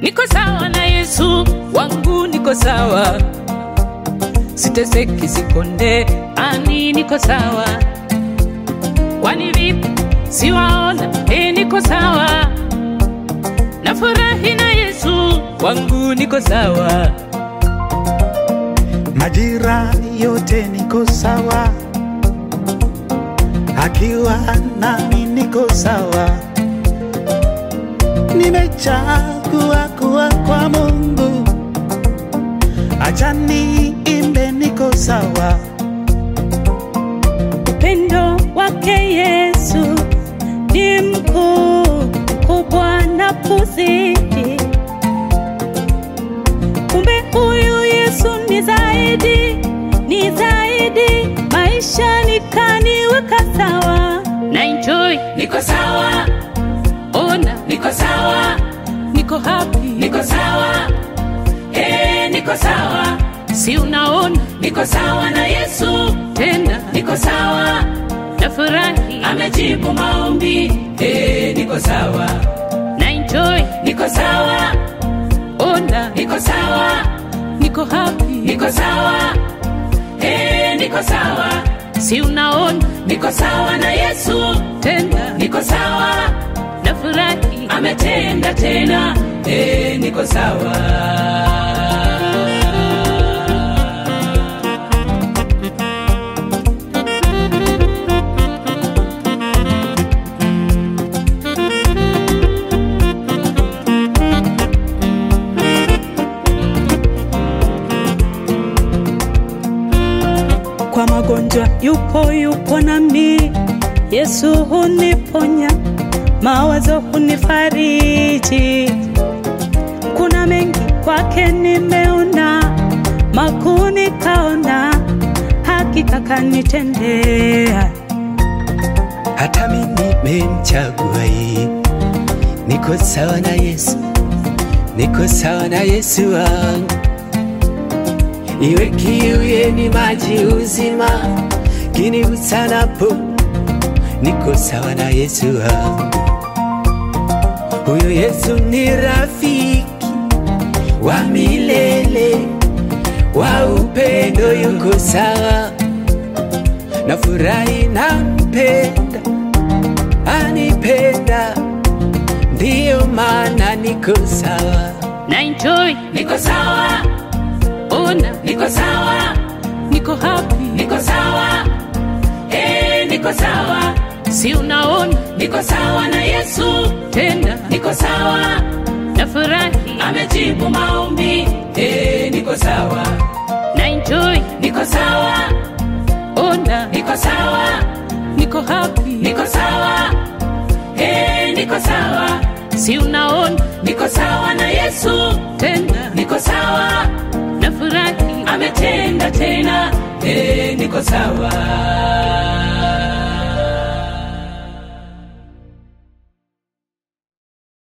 niko sawa na Yesu wangu, niko sawa, siteseki, sikonde, ani niko sawa. Kwani vipi siwaona? E, niko sawa, nafurahi na Yesu wangu, niko sawa. majira yote niko sawa, akiwa nami niko sawa. Nimechagua kuwa kwa Mungu, acha niimbe, niko sawa. Upendo wake Yesu ni mkuu, mkubwa na kuzidi. Kumbe huyu Yesu ni zaidi, ni zaidi, maisha nikaniweka sawa. na enjoy, niko sawa, ona, niko sawa, niko happy, niko sawa, eh, niko sawa, si unaona, niko sawa na Yesu tena, niko sawa, nafurahi, amejibu maombi, eh, niko sawa, na enjoy, niko sawa, ona, niko sawa, niko happy, niko sawa, eh, niko sawa, si unaona, niko sawa na Yesu tena, niko sawa, nafurahi, ametenda tena, eh, niko sawa. Kwa magonjwa yupo, yupo nami. Yesu huniponya, mawazo hunifariji. Kuna mengi kwake nimeona, makuu nikaona, hakika kanitendea. hata mimi nimemchagua yeye. Niko sawa na Yesu, niko sawa na Yesu wangu. Iwe kiu yeni maji uzima, kinigusanapo, niko sawa na Yesu wangu. Huyo Yesu ni rafiki wa milele, wa upendo, yuko sawa nafurahi nampenda, anipenda, ndiyo maana niko sawa. na enjoy, niko sawa, ona, niko sawa, niko happy, niko sawa, eh, niko sawa, si unaona, niko sawa na Yesu tena, niko sawa, nafurahi, amejibu maombi, eh, niko sawa, na enjoy, niko sawa, ona, niko sawa, niko happy, niko sawa, eh, niko sawa, si unaona, niko sawa na Yesu tena, niko sawa, nafurahi, ametenda tena, eh, niko sawa.